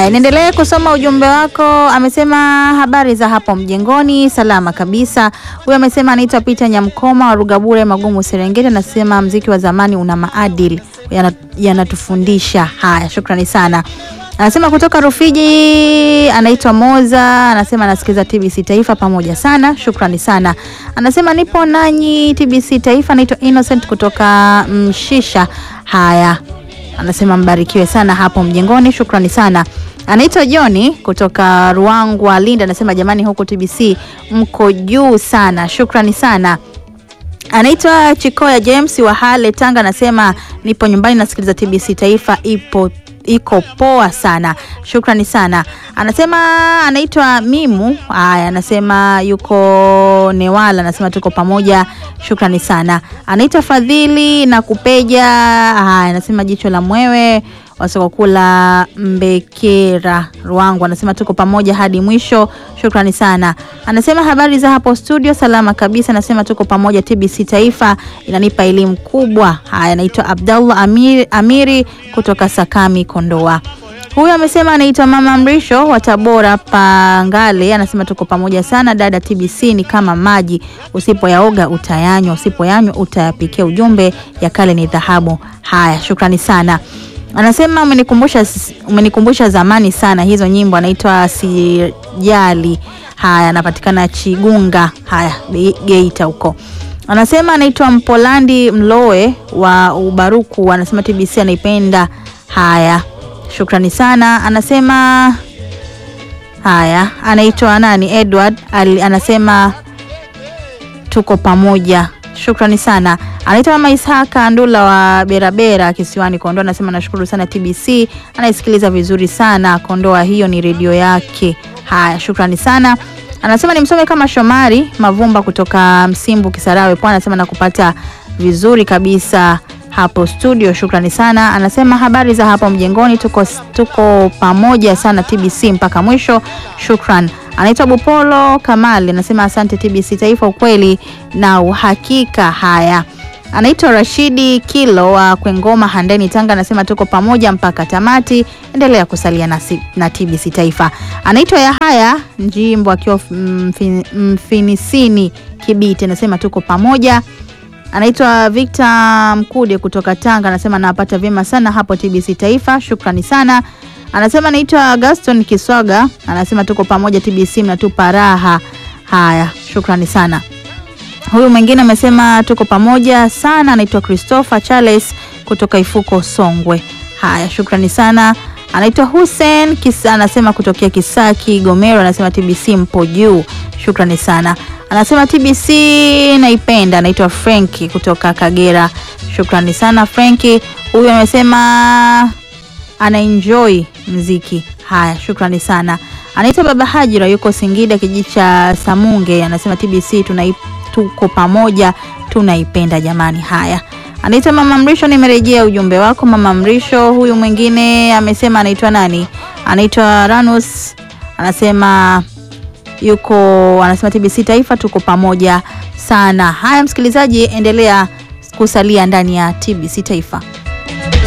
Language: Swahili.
Haya, niendelee kusoma ujumbe wako. Amesema habari za hapo mjengoni, salama kabisa. Huyo amesema anaitwa Peter Nyamkoma wa Rugabure Magumu Serengeti, anasema mziki wa zamani una maadili yana- yanatufundisha. Haya, shukrani sana. Anasema kutoka Rufiji, anaitwa Moza, anasema anasikiza TBC Taifa pamoja sana, shukrani sana. Anasema nipo nanyi TBC Taifa, anaitwa Innocent kutoka Mshisha. Haya, anasema mbarikiwe sana hapo mjengoni, shukrani sana. Anaitwa Joni kutoka Ruangwa Linda, anasema jamani, huku TBC mko juu sana, shukrani sana. Anaitwa Chikoya James wa Hale Tanga, anasema nipo nyumbani nasikiliza TBC Taifa, ipo iko poa sana, shukrani sana. Anasema anaitwa Mimu, haya, anasema yuko Newala, anasema tuko pamoja, shukrani sana. Anaitwa Fadhili na Kupeja, haya, anasema jicho la mwewe wasokokula Mbekera Ruangu, anasema tuko pamoja hadi mwisho, shukrani sana. Anasema habari za hapo studio, salama kabisa, anasema tuko pamoja. TBC Taifa inanipa elimu kubwa. Haya, anaitwa Abdallah Amiri, Amiri kutoka Sakami Kondoa. Huyu amesema anaitwa Mama Mrisho wa Tabora Pangale, anasema tuko pamoja sana dada. TBC ni kama maji, usipoyaoga utayanywa, usipoyanywa utayapikia. Ujumbe ya kale ni dhahabu. Haya, shukrani sana. Anasema umenikumbusha umenikumbusha zamani sana hizo nyimbo. Anaitwa Sijali. Haya, anapatikana Chigunga. Haya, Be- Geita huko. Anasema anaitwa Mpolandi Mloe wa Ubaruku, anasema TBC anaipenda. Haya, shukrani sana. Anasema haya, anaitwa nani? Edward Ali, anasema tuko pamoja, shukrani sana. Anaitwa Mama Ishaka Ndula wa Berabera kisiwani Kondoa, anasema nashukuru sana TBC, anaisikiliza vizuri sana Kondoa, hiyo ni redio yake. Haya, shukrani sana. Anasema nimsome kama Shomari Mavumba kutoka Msimbu Kisarawe Pwani, anasema nakupata vizuri kabisa hapo studio, shukrani sana. Anasema habari za hapo mjengoni, tuko, tuko pamoja sana TBC mpaka mwisho, shukran. Anaitwa Bupolo Kamali, anasema asante TBC Taifa, ukweli na uhakika. Haya, anaitwa Rashidi Kilo wa Kwengoma Handeni Tanga, anasema tuko pamoja mpaka tamati, endelea kusalia nasi, na TBC Taifa. Anaitwa Yahaya Njimbo akiwa mfin, Mfinisini Kibiti, anasema tuko pamoja anaitwa Victor Mkude kutoka Tanga, anasema nawapata vyema sana hapo TBC Taifa, shukrani sana. Anasema anaitwa Gaston Kiswaga, anasema tuko pamoja TBC, mnatupa raha. Haya, shukrani sana. Huyu mwingine amesema tuko pamoja sana, anaitwa Christopher Charles kutoka Ifuko Songwe. Haya, shukrani sana. Anaitwa Hussein Kisa, anasema kutokea Kisaki Gomero, anasema TBC mpo juu, shukrani sana. Anasema TBC naipenda. Anaitwa Franki kutoka Kagera, shukrani sana Franki. Huyu amesema ana enjoy mziki. Haya, shukrani sana. Anaitwa Baba Hajira, yuko Singida kijiji cha Samunge, anasema TBC tunai, tuko pamoja tunaipenda jamani. Haya, anaitwa Mama Mrisho, nimerejea ujumbe wako Mama Mrisho. Huyu mwingine amesema anaitwa nani? Anaitwa Ranus, anasema yuko anasema TBC Taifa tuko pamoja sana. Haya msikilizaji, endelea kusalia ndani ya TBC Taifa.